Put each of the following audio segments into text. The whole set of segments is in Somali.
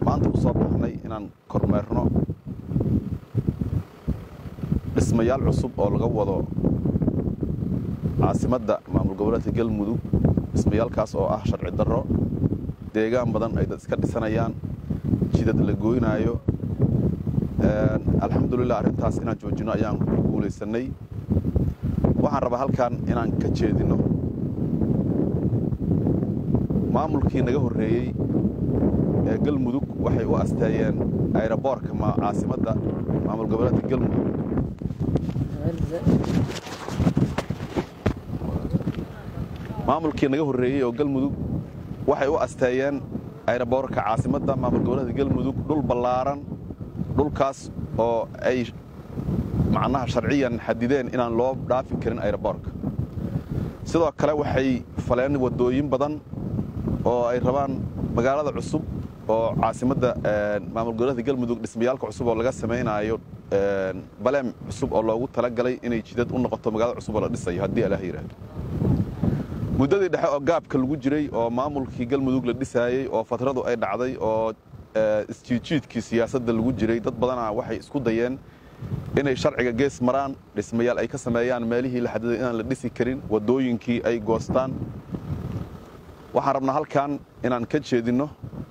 maanta u soo baxnay inaan kormeerno dhismayaal cusub oo laga wado caasimadda maamul goboleedka galmudug dhismayaalkaas oo ah sharci darro deegaan badan ay dad iska dhisanayaan jidad la gooynaayo alxamdulilah arrintaas inaan joojino ayaan ku guulaysannay waxaan rabaa halkan inaan ka jeedinno maamulkii naga horreeyey ee galmudug waxay u asteeyeen ayroboorka caasimadda maamul goboleedka galmudug maamulkii naga horreeyey oo galmudug waxay u asteeyeen ayroboorka caasimadda maamul goboleedka galmudug dhul ballaaran dhulkaas oo ay macnaha sharciyan xadideen inaan loo dhaafi karin ayroboorka sidoo kale waxay faleen waddooyin badan oo ay rabaan magaalada cusub oo caasimadda maamul goboleedka galmudug dhismayaalka cusub oo laga samaynaayo baleem cusub oo loogu talagalay inay jidad u noqoto magaalada cusub oo la dhisayo haddii alaah yidhaahdo muddadii dhexe oo gaabka lagu jiray oo maamulkii galmudug la dhisaayey oo fatradu ay dhacday oo isjiidjiidkii siyaasadda lagu jiray dad badanaa waxay isku dayeen inay sharciga gees maraan dhismayaal ay ka sameeyaan meelihii la xadiday inaan la dhisi karin waddooyinkii ay goostaan waxaan rabnaa halkan inaan ka jeedinno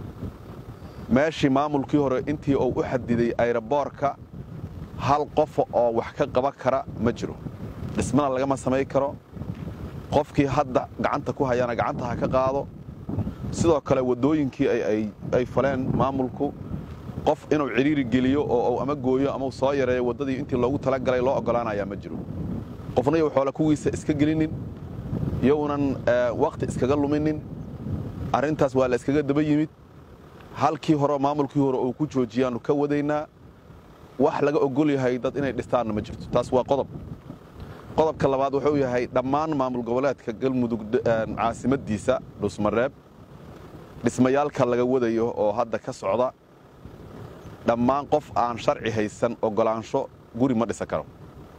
meeshii maamulkii hore intii uu u xadiday ayroboorka hal qofa oo wax ka qaban kara ma jiro dhismana lagama samayn karo qofkii hadda gacanta ku hayaana gacanta ha ka qaado sidoo kale waddooyinkii ay faleen maamulku qof inuu cidhiiri geliyo oo ama gooyo ama soo yareeyo waddadii intii loogu talagalay loo oggolaanayaa ma jiro qofna yow xoole kuwiisa iska gelinin yownan wakhti iskaga luminin arrintaas waa la iskaga daba yimid halkii hore maamulkii hore uu ku joojiyaannu ka wadaynaa wax laga ogol yahay dad inay dhistaanna ma jirto taas waa qodob qodobka labaad wuxuu yahay dhammaan maamul goboleedka galmudug caasimaddiisa dhusmareeb dhismayaalka laga wadayo oo hadda ka socda dhammaan qof aan sharci haysan oggolaansho guri ma dhisan karo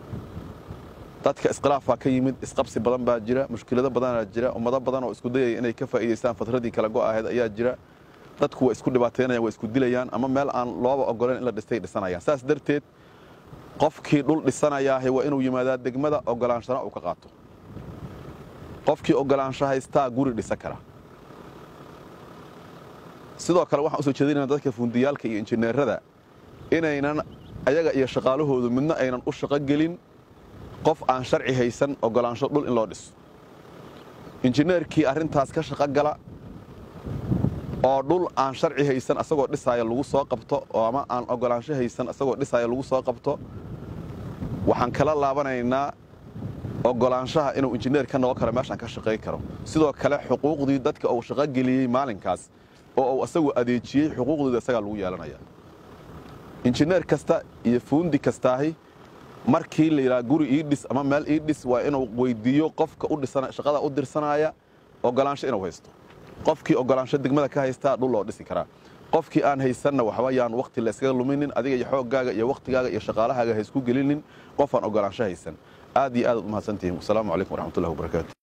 dadka iskhilaafaa ka yimid isqabsi badan baa jira mushkilado badanaa jira ummado badan oo isku dayaya inay ka faa'iidaystaan fatradii kala go' ahayd ayaa jira dadku waa isku dhibaataynayaan waa isku dilayaan ama meel aan looba oggolayn in la dhistay dhisanayaan saas darteed qofkii dhul dhisanayaahe waa inuu yimaadaa degmada oggolaanshana uu ka qaato qofkii oggolaansho haystaa guri dhisan kara sidoo kale waxaan usoo jeedinayna dadka fundiyaalka iyo injineerada inaynan ayaga iyo shaqaalahoodu midna aynan u shaqo gelin qof aan sharci haysan oggolaansho dhul in loo dhiso injineerkii arrintaas ka shaqo gala oo dhul aan sharci haysan asagoo dhisaaya lagu soo qabto oo ama aan oggolaansho haysan asagoo dhisaaya lagu soo qabto waxaan kala laabanaynaa oggolaanshaha inuu injineer ka noqon karo meeshaan ka shaqayn karo sidoo kale xuquuqdii dadka uu shaqo geliyey maalinkaas oo uu asagu adeejiyey xuquuqdooda isagaa lagu yeelanaya injineer kasta iyo fuundi kastaahi markii la yidhaha guri ii dhis ama meel ii dhis waa inuu weyddiiyo qofka shaqada u dirsanaya oggolaansho inuu haysto qofkii oggolaansho degmada ka haystaa dhul loo dhisi karaa qofkii aan haysanna waxba yaan wakhti layskaga luminin adiga iyo xooggaaga iyo wakhtigaaga iyo shaqaalahaaga ha isku gelinin qof aan oggolaansho haysan aad iyo aadaad u mahadsantihiin wasalaamu calaykum waraxmatullahi wabarakaatu